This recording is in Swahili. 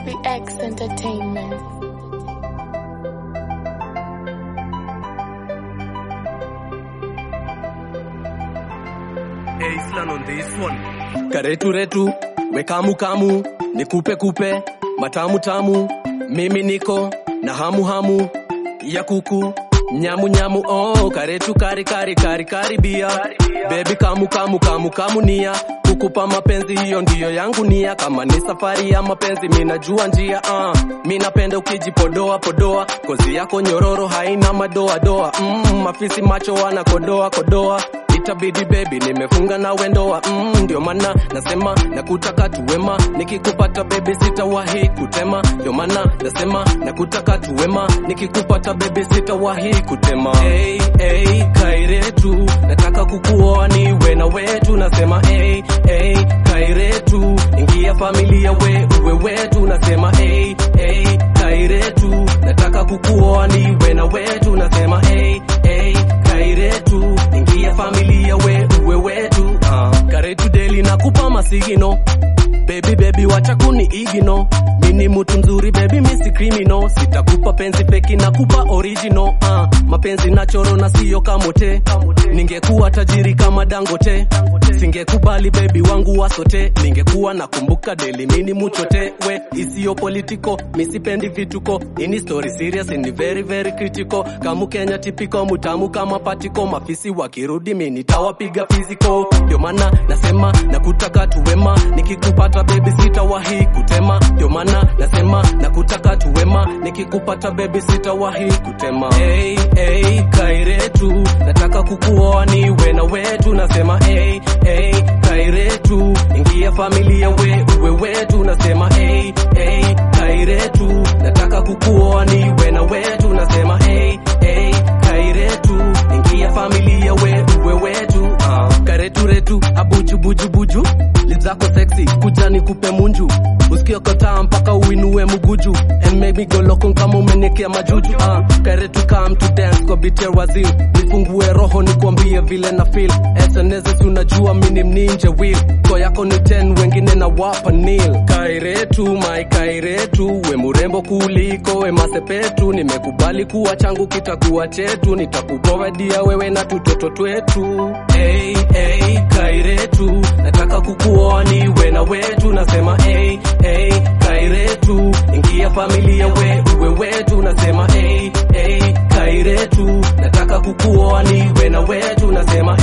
SBX Entertainment. Island on this one. karetu retu wekamu kamu nikupe kupe matamu tamu mimi niko na hamu hamu ya kuku nyamu nyamu oh karetu kari kari kari karibia bebi kamu kamu kamu kamu nia kukupa mapenzi hiyo ndiyo yangu nia kama ni safari ya mapenzi minajua njia uh. minapenda ukijipodoa podoa kozi yako nyororo haina madoa doa mm, mafisi macho wanakodoa kodoa itabidi bebi nimefunga na wendoa mm, ndio maana nasema nakutaka tuwema nikikupata bebi sitawahi kutema ndio maana nasema nakutaka tuwema nikikupata bebi sitawahi kutema hey, hey, kairetu nataka kukuoa niwe na wetu nasema hey, hey, kairetu ingia familia we uwe wetu nasema hey, hey, kairetu nataka kukuoa niwe na wetu nasema hey, hey, kairetu ingia familia we uwe wetu uh. karetu deli nakupa masigino bebi bebi wacha kuni igino mini mtu mzuri bebi misi criminal sitakupa penzi feki nakupa original uh. mapenzi nachoro na siyo kamote ningekuwa tajiri kama dangote singekubali bebi wangu wasote ningekuwa nakumbuka deli mini muchote we isiyo politiko misipendi vituko ini story serious ni very very critical kamu kenya tipiko mutamu kama patiko mafisi wakirudi mini tawapiga fiziko ndio maana nasema nakutaka tuwema nikikupata bebi sitawahi kutema ndio maana nasema nakutaka tuwema nikikupata bebi sitawahi kutema hey, hey, kairetu nataka kukuoa niwe na wetu nasema hey, hey, kairetu ingia familia we uwe wetu nasema hey, hey, kairetu nataka kukuoa niwe na wetu nasema hey, hey, kairetu ingia familia we uwe wetu uh. karetu retu abuju buju buju lizako sexy kuja nikupe munju usikie kotaa mpaka uinue muguju and make me go loco kama umenekea majuju uh. karetu come to dance kwa bitel wazil nifungue roho nikwambie vile na feel SNS unajua mini mninje will ko yako ni 10 wengine na wapa nil kairetu my kairetu we murembo kuliko we masepetu nimekubali kuwa changu kitakuwa chetu nitakuprovidia wewe na tutoto twetu hey, hey, kairetu nataka kukuoa niwe na wetu nasema hey, hey, kairetu ingia familia we uwe wetu nasema hey, hey, kairetu nataka kukuoa niwe na wetu nasema